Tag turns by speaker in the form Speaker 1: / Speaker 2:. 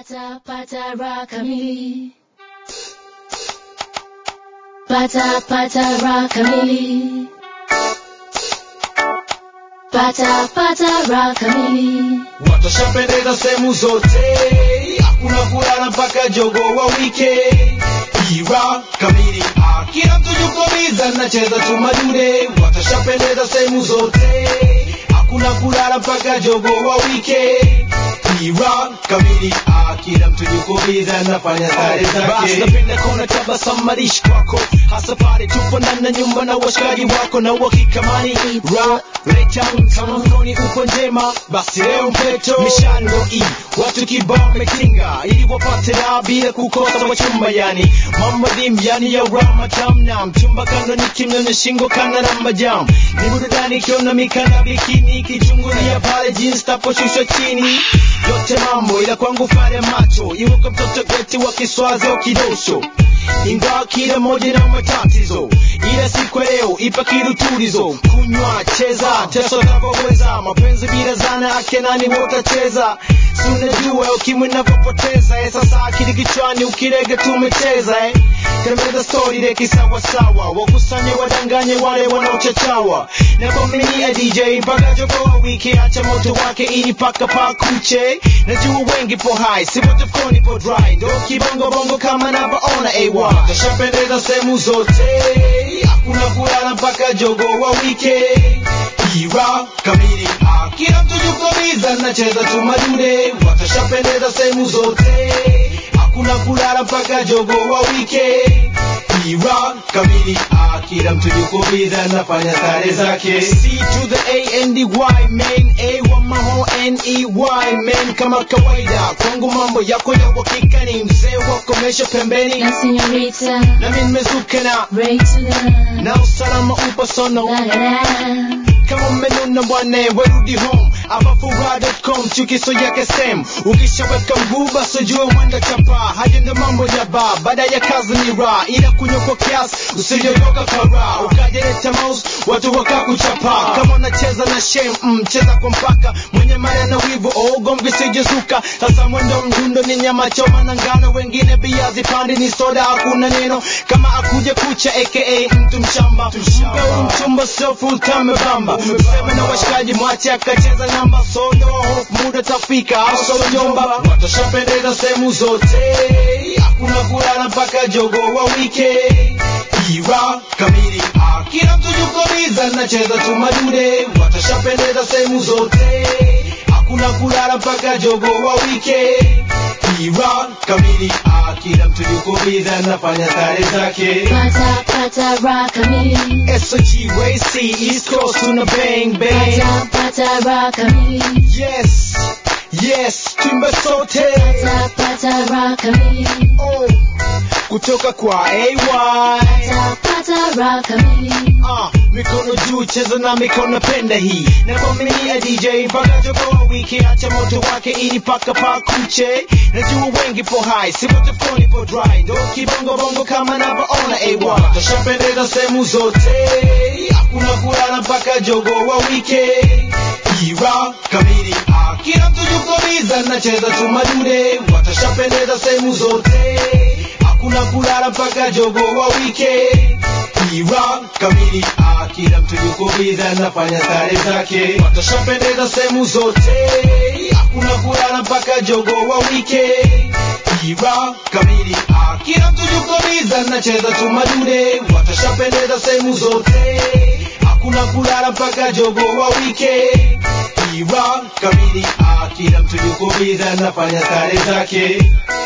Speaker 1: Pata pata raha kamili. Pata pata raha kamili. Pata pata raha kamili.
Speaker 2: watashapendeza sehemu zote hakuna kulala mpaka jogo wa wike ira kamili Ah, kila mtu yuko biza nacheza tumadude watashapendeza sehemu zote hakuna kulala mpaka jogo wa wike ira kamili Ah, kila mtu yuko biza nafanya stare
Speaker 3: Basi
Speaker 2: zake
Speaker 3: napenda kona tabasamu marishi kwako hasa pale tupo ndani ya nyumba na washikaji wako na uhakika mani ra retam kama mkoni upo njema basi leo mpeto mishano i watu kibao metinga ili wapate raha bila kukosa wachumba yani mambo dim yani ya rama tamna mchumba kando ni kimnene shingo kana na majam ni burudani kiona mikana bikini kichungulia pale jeans taposhushwa chini yote mambo ila kwangu fare macho iwe kwa mtoto geti wa kiswazi au kidosho ingawa kila moja na matatizo ila siku ya leo ipa kiruturizo kunywa cheza teso navyoweza mapenzi bila zana ake nani wotacheza si unajua ukimwi navyopoteza eh, sasa akili kichwani ukirege tumecheza eh. tembeza stori reki sawasawa wakusanye wadanganye wale wanaochachawa na kwaminia dj mpaka jogoa wiki acha moto wake ili paka pakuche najua wengi po hai si wote fkoni po dry ndo kibongo bongo kama navyoona ay
Speaker 2: watashapendeza sehemu zote hakuna kulala mpaka jogo wa wike ira kamili Ah, kila mtu yuko biza nacheza tumadude watashapendeza sehemu zote hakuna kulala mpaka jogo wa wike ira kamili Ah, kila mtu yuko biza nafanya stare zake
Speaker 3: C to the A and the Y man A wa maho N E Y man kama kawaida kwangu mambo yako ya uhakika ni mzee wa komesha pembeni
Speaker 1: Na señorita.
Speaker 3: nami nimezuka na
Speaker 1: Ray to the.
Speaker 3: na usalama upo sono
Speaker 1: La la la.
Speaker 3: kama mmenuna bwana werudi home abafura.com chukiso yake sem ukishaweka mguu basi jua mwenda chapa haja ndo mambo ya ba baada ya kazi ni ra ila kunywa kwa kiasi usijogoka kara ukajeleta mouse watu wakakuchapa kama unacheza na shem mm, cheza kwa mpaka mwenye mara na wivu oh, gomvi sijezuka sasa mwendo mdundo ni nyama choma na ngano wengine biazi pandi ni soda hakuna neno kama akuje kucha aka mtu mshamba mpe huru mchumba sio full time bamba useme na washikaji mwache akacheza namba sodo hope muda tafika au solo nyomba
Speaker 2: watashapendeza sehemu zote hakuna kulala mpaka jogo wa wike ira kamili Ah, kila mtu yuko biza nacheza tumadude watashapendeza sehemu zote hakuna kulala mpaka jogo wa wike ira kamili Ah, kila mtu yuko biza nafanya stare zake
Speaker 1: Pata pata raha kamili.
Speaker 3: SOG Racy East Coast tuna bang bang
Speaker 1: Pata pata raha kamili.
Speaker 3: yes yes timba sote
Speaker 1: Pata pata raha kamili.
Speaker 3: oh. kutoka kwa AY
Speaker 1: Pata pata raha kamili.
Speaker 3: Ah, mikono juu cheza na mikono penda hii na kwaminia DJ mpaka jogoa wiki acha moto wake ili paka pakuche najua wengi po hai si wote fkoni po dry ndo kibongo bongo kama navyoona AY
Speaker 2: watashapendeza sehemu zote hakuna kulala mpaka jogo wa wike ira kamili Ah, kila mtu yuko biza nacheza tumadude watashapendeza sehemu zote hakuna kulala mpaka jogo wa wike ira kamili Ah, kila mtu yuko biza nafanya stare zake watashapendeza sehemu zote hakuna kulala mpaka jogo wa wike ira kamili Ah, kila mtu yuko biza nacheza tumadude watashapendeza sehemu zote hakuna kulala mpaka jogo wa wike ira kamili Ah, kila mtu yuko biza nafanya stare zake